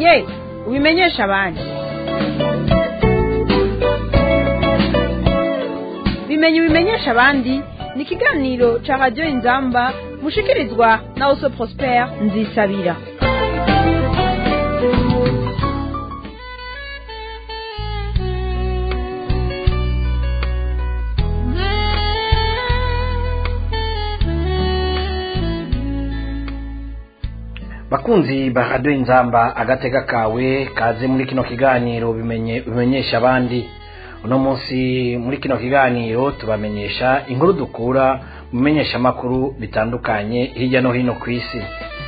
bimenye ubimenyesha abandi bimenye ubimenyesha abandi ni ikiganiro ca radiyo inzamba mushikirizwa na oso prospere nzisabira bakunzi ba radiyo inzamba agatega kawe kaze muri kino kiganiro bimenye bimenyesha abandi uno munsi muri kino kiganiro tubamenyesha inkuru dukura mu bimenyeshamakuru bitandukanye hirya no hino ku isi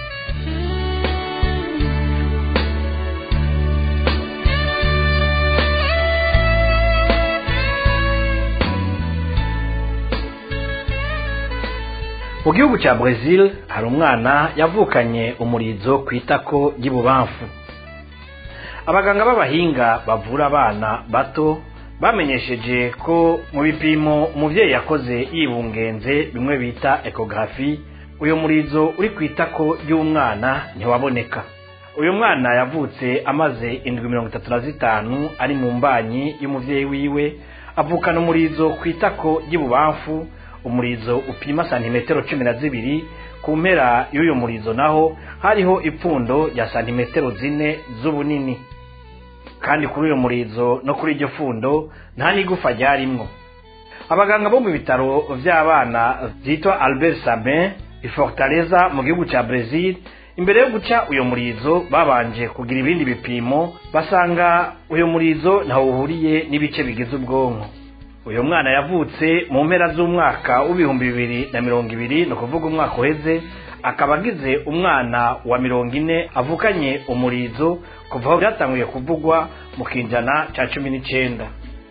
mu gihugu cya Brazil hari umwana yavukanye umurizo ku itako ry'ibubamfu abaganga b'abahinga bavura abana bato bamenyesheje ko mu bipimo umubyeyi yakoze yibungenze bimwe bita ekogarafi uyu murizo uri ku itako ry'umwana ntiwaboneka uyu mwana yavutse amaze indwi mirongo itatu na zitanu ari mu mbanyi y'umubyeyi wiwe avukana umurizo ku itako ry'ibubamfu umurizo upima santimetero cumi na zibiri ku mpera y'uyu murizo naho hariho ipfundo rya santimetero zine z'ubunini kandi kuri uyu murizo no kuri iryo pfundo nta n'igufa ryarimwo abaganga bo mu bitaro by'abana byitwa albert sabin ifortaleza mu gihugu cya brezil imbere yo guca uyu murizo babanje kugira ibindi bipimo basanga uyu murizo ntawo uhuriye n'ibice bigize ubwonko uyu mwana yavutse mu mpera z'umwaka w'ibihumbi bibiri na mirongo ibiri ni ukuvuga umwaka uheze akaba agize umwana wa mirongo ine avukanye umurizo kuva aho byatanguye kuvugwa mu kinjana cya cumi n'icyenda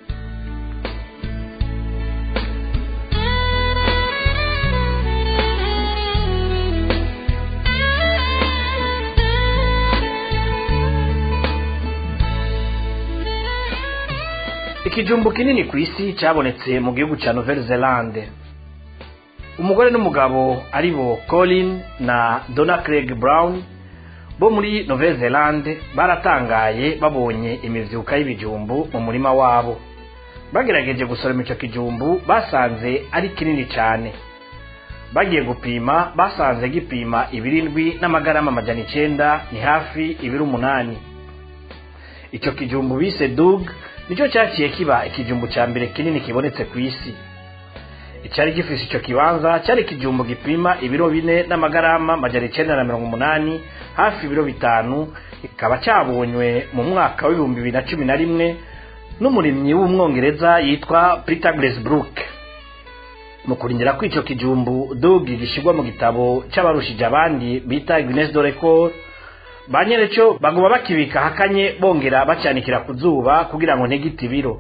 ikijumbu kinini ku isi cyabonetse mu gihugu cya nouvelle zelande umugore n'umugabo ari bo colin na donna craig brown bo muri nouvelle zelande baratangaye babonye imivyuka y'ibijumbu mu murima wabo bagerageje gusoroma ico kijumbu basanze ari kinini cyane bagiye gupima basanze gipima ibirindwi n'amagarama amajana icenda ni hafi ibiri umunani ico kijumbu bise dug nicyo cyaciye kiba ikijumbu cya mbere kinini kibonetse ku isi icyari gifise icyo kibanza cyari ikijumbu gipima ibiro bine n'amagarama majana icenda na mirongo umunani hafi ibiro bitanu kikaba cyabonywe mu mwaka w'ibihumbi bibiri na cumi na rimwe n'umurimyi w'umwongereza yitwa peter gresbrook mu kurindira ko icyo kijumbu dogi gishyirwa mu gitabo cy'abarushije abandi bita guinness de record ba nyereco baguma bakibika hakanye bongera bacyanikira ku zuba kugira ngo ntigite ibiro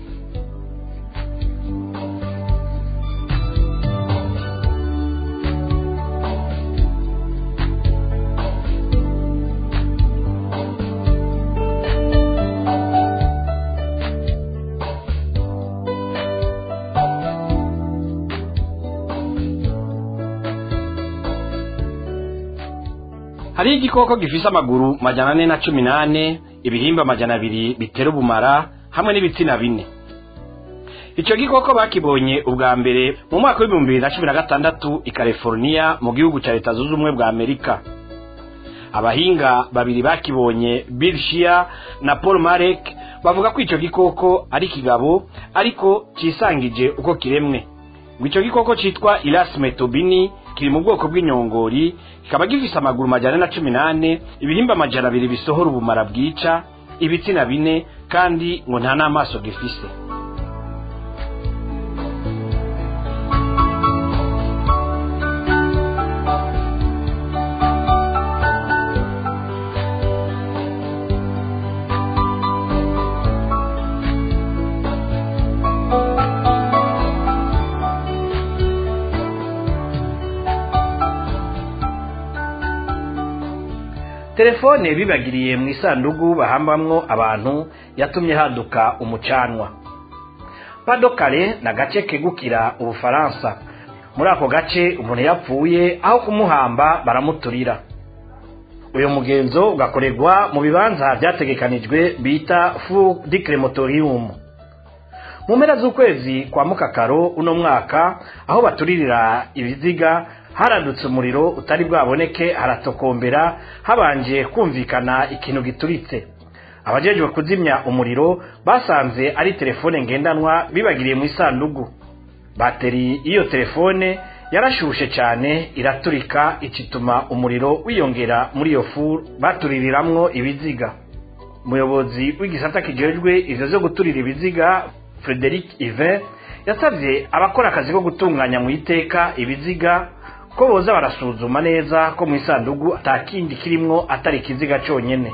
hariho igikoko gifise amaguru majana ane na cumi n'ane ibihimba majana abiri bitera ubumara hamwe n'ibitsina bine icyo gikoko bakibonye ubwa mbere mu mwaka w'ibihumbi bibiri na cumi na gatandatu i california mu gihugu cya leta zunze ubumwe bwa amerika abahinga babiri bakibonye bill shia na paul marek bavuga ko icyo gikoko ari kigabo ariko cisangije uko kiremwe ngo icyo gikoko cyitwa irasime tobini kiri mu bwoko bw'inyongori kikaba gifise amaguru majana na cumi n'ane ibihimba amajana abiri bisohora ubumara bwica ibitsina bine kandi ngo nta n'amaso gifise telefone bibagiriye mu isanduku bahambamwo abantu yatumye haduka umucanwa padokare ni agace kegukira ubufaransa muri ako gace umuntu yapfuye aho kumuhamba baramuturira uyu mugenzo ugakorerwa mu bibanza byategekanijwe bita fu di crematorium mu mpera z'ukwezi kwa mukakaro uno mwaka aho baturirira ibiziga haradutse umuriro utari bwaboneke haratokombera habanje kumvikana ikintu gituritse abajejwe kuzimya umuriro basanze ari telefone ngendanwa bibagiriye mu isandugu bateri y'iyo telefone yarashushe cyane iraturika ikituma umuriro wiyongera muri iyo fu batuririramwo ibiziga umuyobozi w'igisata kijejwe ivyo zo guturira ibiziga frederic ive yasabye abakora akazi ko gutunganya mu iteka ibiziga ko boza barasuzuma neza ko mu isandugu atakindi kirimwo atari ikiziga cyonyene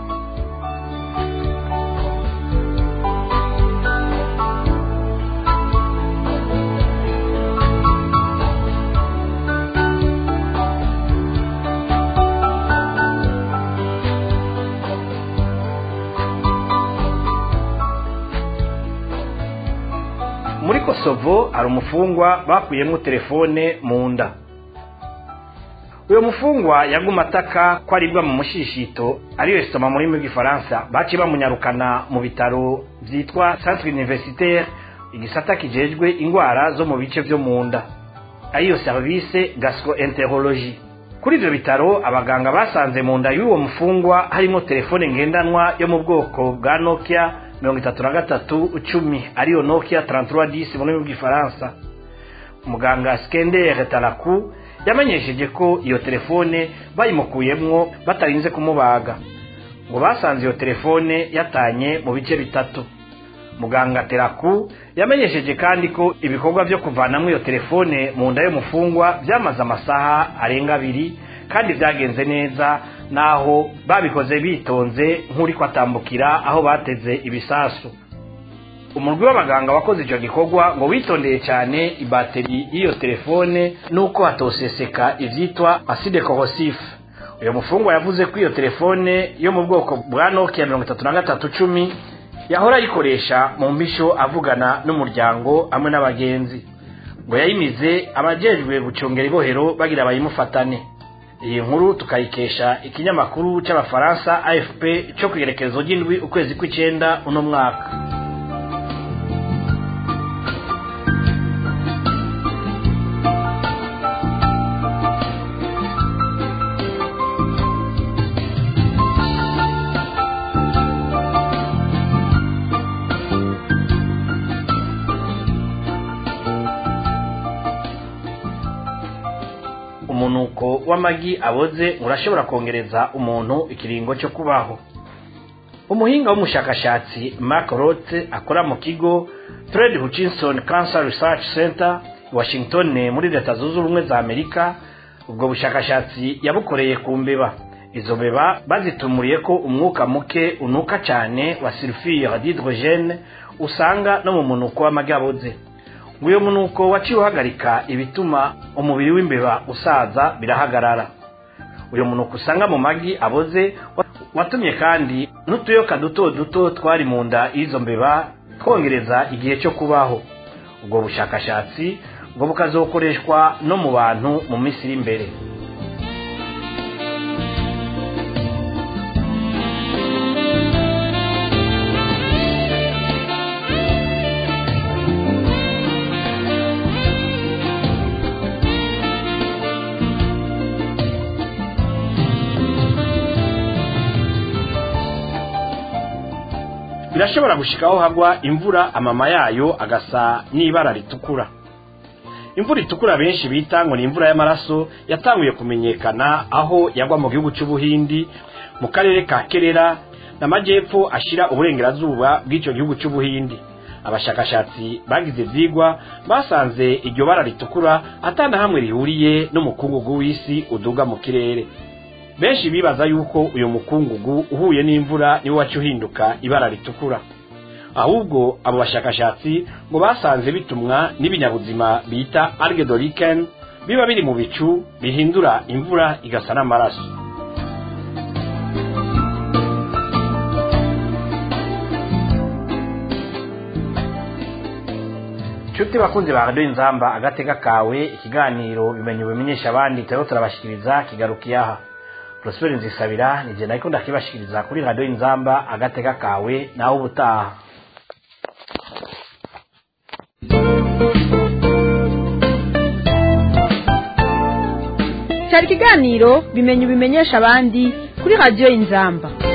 muri kosovo hari umufungwa bakuyemo telefone mu nda uyu mufungwa yaguma ataka ko aribwa mu mushishito ariyo esitoma mu rurimi rw'igifaransa baci bamunyarukana mu bitaro byitwa centre universitaire igisata kijejwe indwara zo mu bice byo mu nda ariyo service gastroenterologie kuri ibyo bitaro abaganga basanze mu nda y'uwo mufungwa harimo telefone ngendanwa yo mu bwoko bwa nokia mirongo itatu na gatatu icumi ariyo nokia 3310 mu rurimi rw'igifaransa muganga skender taraku yamenyesheje ko iyo telefone bayimukuyemwo batarinze kumubaga ngo basanze iyo telefone yatanye mu bice bitatu muganga teraku yamenyesheje kandi ko ibikorwa byo kuvanamwo iyo telefone mu nda y'umufungwa byamaze amasaha arenga abiri kandi byagenze neza naho babikoze bitonze nk'uri kwatambukira aho bateze ibisasu umurwi w'abaganga wakoze icyo gikorwa ngo witondeye cyane ibateri y'iyo telefone nuko hatoseseka ibyitwa acide corrosif uyu mufungwa yavuze ko iyo telefone yo mu bwoko bwa nokia mirongo itatu na gatatu cumi yahora ayikoresha mu mbisho avugana n'umuryango hamwe n'abagenzi ngo yayimize abajejwe gucungera ibohero bagira bayimufatane iyi nkuru tukayikesha ikinyamakuru cy'abafaransa afp cyo ku igerekezo ry'indwi ukwezi kw'icyenda uno mwaka umunuko w'amagi aboze urashobora kongereza umuntu ikiringo cyo kubaho umuhinga w'umushakashatsi mark roth akora mu kigo fred hutchinson cancer research center washington muri leta zunze ubumwe za amerika ubwo bushakashatsi yabukoreye ku mbeba izo mbeba bazitumuriye ko umwuka muke unuka cyane wa sulfure d'hydrogene usanga no mu munuko w'amagi aboze ngo uyu munuko waciye uhagarika ibituma umubiri w'imbeba usaza birahagarara uyu munuko usanga mu magi aboze watumye kandi n'utuyoka duto duto twari mu nda y'izo mbeba twongereza igihe cyo kubaho ubwo bushakashatsi ngo bukazokoreshwa no mu bantu mu minsi iri imbere birashobora gushikaho hagwa imvura amama yayo agasa n'ibara ritukura imvura itukura benshi bita ngo ni imvura y'amaraso yatanguye kumenyekana aho yagwa mu gihugu cy'ubuhindi mu karere ka kerera n'amajyepfo ashira uburengerazuba bw'icyo gihugu cy'ubuhindi abashakashatsi bagize ibyigwa basanze iryo bara ritukura atana hamwe rihuriye n'umukungugu w'isi uduga mu kirere benshi bibaza yuko uyu mukungugu uhuye n'imvura niwo waca uhinduka ibara ritukura ahubwo abo bashakashatsi ngo basanze bitumwa n'ibinyabuzima bita alge de lichen biba biri mu bicu bihindura imvura igasa n'amaraso nshuti bakunzi ba radiyo inzamba agatega kawe ikiganiro bimenye bimenyesha abandi turimo turabashyikiriza kigarukiye aha prosper nzisabira nije nariko ndakibashikiriza kuri radio inzamba agateka kawe nawe ubutaha cyari ikiganiro bimenye ubimenyesha abandi kuri radiyo inzamba